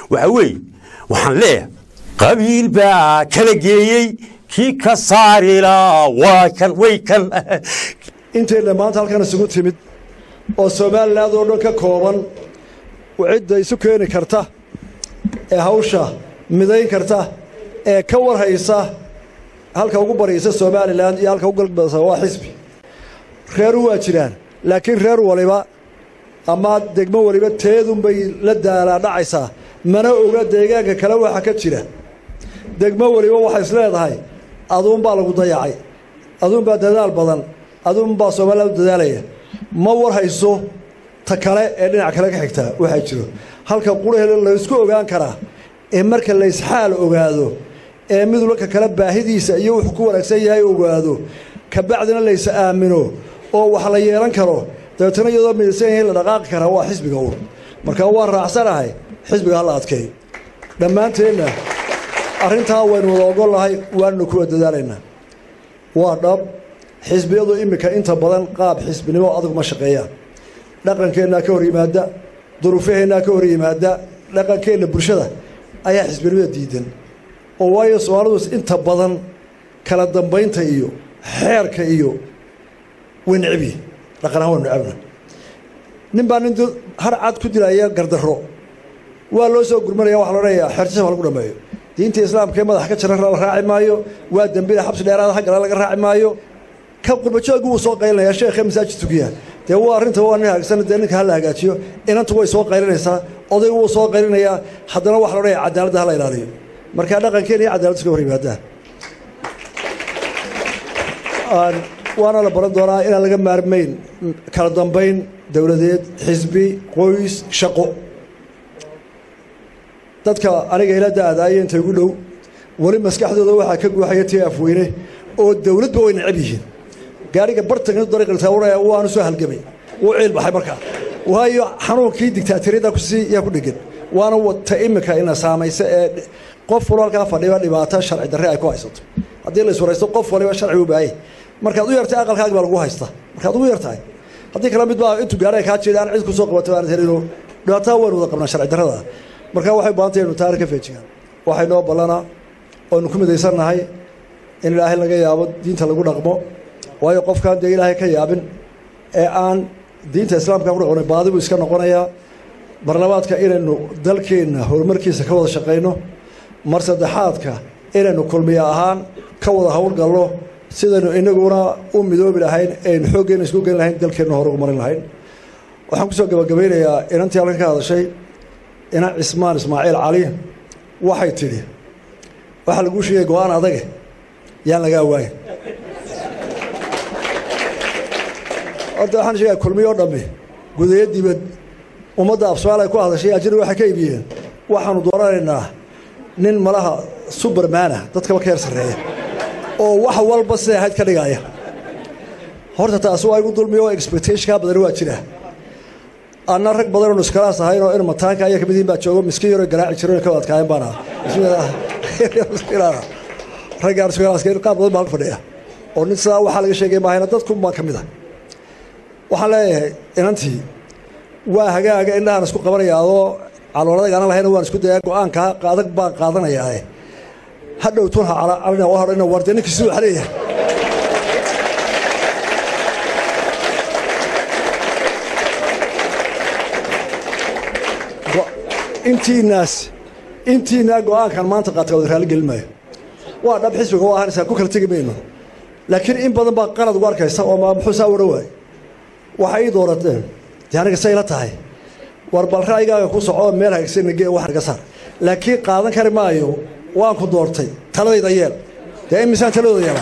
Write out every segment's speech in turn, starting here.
waxa weeye waxaan leeyahay qabiil baa kala geeyey kii ka saarilaa waa kan way kan intayna maanta halkan isugu timid oo somalilan oo dhan ka kooban cidda isu keeni karta ee hawsha midayn karta ee ka warhaysa halka ugu baraysa somalilan iyo halka ugu galbadasa waa xisbi reeru waa jiraan laakiin reer waliba ama degmo waliba teedunbay la daalaa dhacaysaa mana oga deegaanka kale waxa ka jira degmo waliba waxay is leedahay aduunbaa lagu dayacay aduunbaa dadaal badan aduunbaa somalilan u dadaalaya ma war hayso ta kale ee dhinac kale ka xigtaa waxaa jiro halka qurahel laysku ogaan karaa ee marka laysxaal ogaado ee mid walka kale baahidiisa iyo wuxuu ku wanaagsan yahay ogaado kabacdina lays aamino oo wax la yeelan karo dabeetana iyadoo midaysan yahay la dhaqaaqi karaa waa xisbiga uun marka waan raacsanahay xisbiga hala adkeeyo dhammaanteenna arrintaa waynu wada ogolnahay waannu kuwa dadaalaynaa waa dhab xisbiyadu iminka inta badan qaab xisbinimo adag ma shaqeeyaan dhaqankeennaa ka hor yimaada duruufaheennaa ka hor yimaada dhaqankeenna bulshada ayaa xisbinimada diidan oo waayo soomaalidu inta badan kala dambaynta iyo xeerka iyo way necbiye dhaqan ahaan waa necabna nin baa nin har cad ku dilaya gardarro waa loo soo gurmanaya waxa la odhanayaa xerjisa ha lagu dhameeyo diinta islaamka ee madax ka jira la raaci maayo waa dembida xabsi dheeraada haggale laga raaci maayo ka qurbajooga wuu soo qaylinaya sheekhe masaajid tukiya dee waa arrinta waa nin hagaagsan dee ninka hala hagaajiyo inantu way soo qaylinaysaa odaygu wuu soo qaylinayaa haddana waxa la odhanaya cadaaladda hala ilaaliyo markaa dhaqankeena iyo cadaalad iska hor yimaadaan waana la baran doonaa inaan laga maarmayn kala dambayn dowladeed xisbi qoys shaqo dadka aniga ila da-daaya inta igu dhow weli maskaxdooda waxaa ka guuxaya tii afweyne oo dowladba way necab yihiin gaariga bartanka dariiqiltaawuraya waanu soo halgamay wuu ciil baxay markaa waayo xanuunkii digtaatiriyada kusii yaa ku dhegan waana wata imika ina saamaysa ee qof walo halkaa fadhiba dhibaato sharci darre ay ku haysato haddii la iswaraysto qof waliba sharci u baahaya markaad u yartay aqalkaagi baa lagu haysta markaad ugu yartahay haddii kale mid baa intuu gaariga kaa jeeda aan cid ku soo qabato aanad helino dhibaatada waynu wada qabnaa sharci darrada marka waxay baahantay inu taari ka feejigaan waxay noo ballanaa oonu ku midaysannahay in ilaahay laga yaabo diinta lagu dhaqmo waayo qofkaan dee ilaahay ka yaabin ee aan diinta islaamka ku dhaqmay baadi buu iska noqonayaa marlabaadka inaynu dalkeenna horumarkiisa ka wada shaqayno mar saddexaadka inaynu kulmiya ahaan ka wada howlgalno sidaynu inaguna u midoobi lahayn aynu xooggeena isku geli lahayn dalkeenna hore ugu marin lahayn waxaan kusoo gabagabaynayaa inantii halkan ka hadashay inan cismaan ismaaciil cali waxay tidhi waxaa laguu sheegay go-aan adage yaan lagaa waayin horta waxaan sheegaya kulmiyo o dhammi gudayo dibad ummadda afsomaal ay ku hadashay ajiri waxay ka iibiyeen waxaanu dooranaynaa nin malaha subermana dadkaba ka yar sarreeya oo wax walba siday ahayd ka dhigaya horta taasi waa igu dulmiyo oo expectationkaa badani waa jira anna rag badan oonu iskalaas ahayn oo in mataanka ayaa kamid yihin baa joogo miskiin yaroo garaaci jiro ka adkaayen baan aha raggaan iskalaas qaar badan baa halka fadhiya oo nin sidaa waxaa laga sheegay maahayna dadkun baa ka mid a waxaan leeyahay inantii waa hagaaga indhahaan isku qabanaya adoo calooladaga anan lahayna waan isku dayaa go-aanka adag baan qaadanayaa hadhow tun ha calina oo hadhayna warde ninkii siduu xaleeyahay intiinaas intiinaa go-aankan maanta qaata wada raali gelin maayo waa dhab xisbiga waa ahanaysaa ku kala tegi mayno laakiin in badan baa qalad ugu arkaysa oo muxuu saa wara waay waxay ii doorateen dee aniga say la tahay war bal ra'yigaaga ku soco meel hagsanage wax naga saar laakiin qaadan kari maayo waan ku doortay taladayda yeel dee imisaan taladooda yeelaa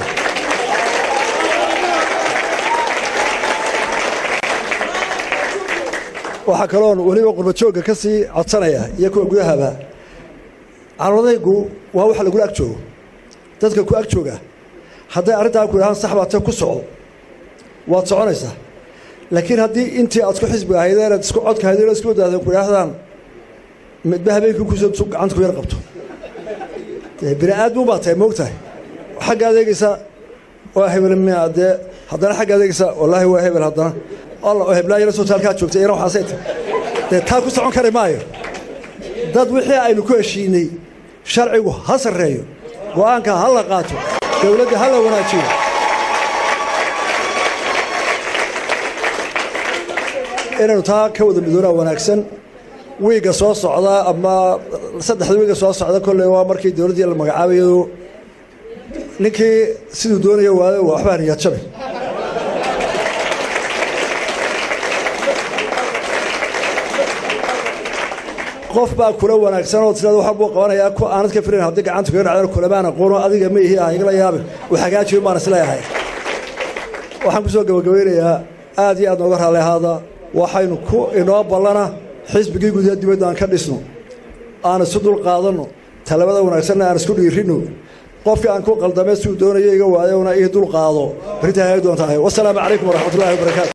waxaa kaloon weliba qurbajoogga ka sii codsanaya iyo kuwa gudahaba caloodaygu waa waxa lagula ag joogo dadka ku ag jooga hadday arrintaa ku idhahaan sax baate ku socdo waad soconaysaa laakiin haddii intii aad isku xisbiga ahayd inaad isku codka ahayd inaad isku wadaadeen ku idhaahdaan midba habeenkii kusoo gacanta ku yar qabto bini aadmu baa tahay moog tahay xagga adeegaysa waa hebel miya dee haddana xagga adeegaysa wallaahi waa hebel haddana alla oo heblaayala soo taalkaa joogtay ina waxaasay tahay dee taa ku socon kari maayo dad wixii aynu ku heshiinay sharcigu ha sarreeyo go'aanka ha la qaato dowladda ha la wanaajiyo inaynu taa ka wada midoonaa wanaagsan wiigga soo socda ama saddexda wiigga soo socda kolley waa markii dowladdii la magacaabayadu ninkii siduu doonaya waayo waxbaa niyad jabi qof baa kula wanaagsan oo tirada waxaa buu qabanayaa ku aanad ka filayn haddii gacanta kaga dhacdana kulamaan aqoono adiga ma ihi ah igala yaabin uu hagaajiyo baan isleeyahay waxaan ku soo gabagabeynayaa aad iyo aad nooga raalli ahaada waxaynu ku inoo ballana xisbigii gudaha dibadda aan ka dhisno aan isu dul qaadanno talabada wanaagsanna aan isku dhiirinno qofkii aan ku qaldamay siduu doonayo iga waayona ii dul qaado berrinta hay doontahay wasalaamu calaykum waraxmatullahi wabarakaatu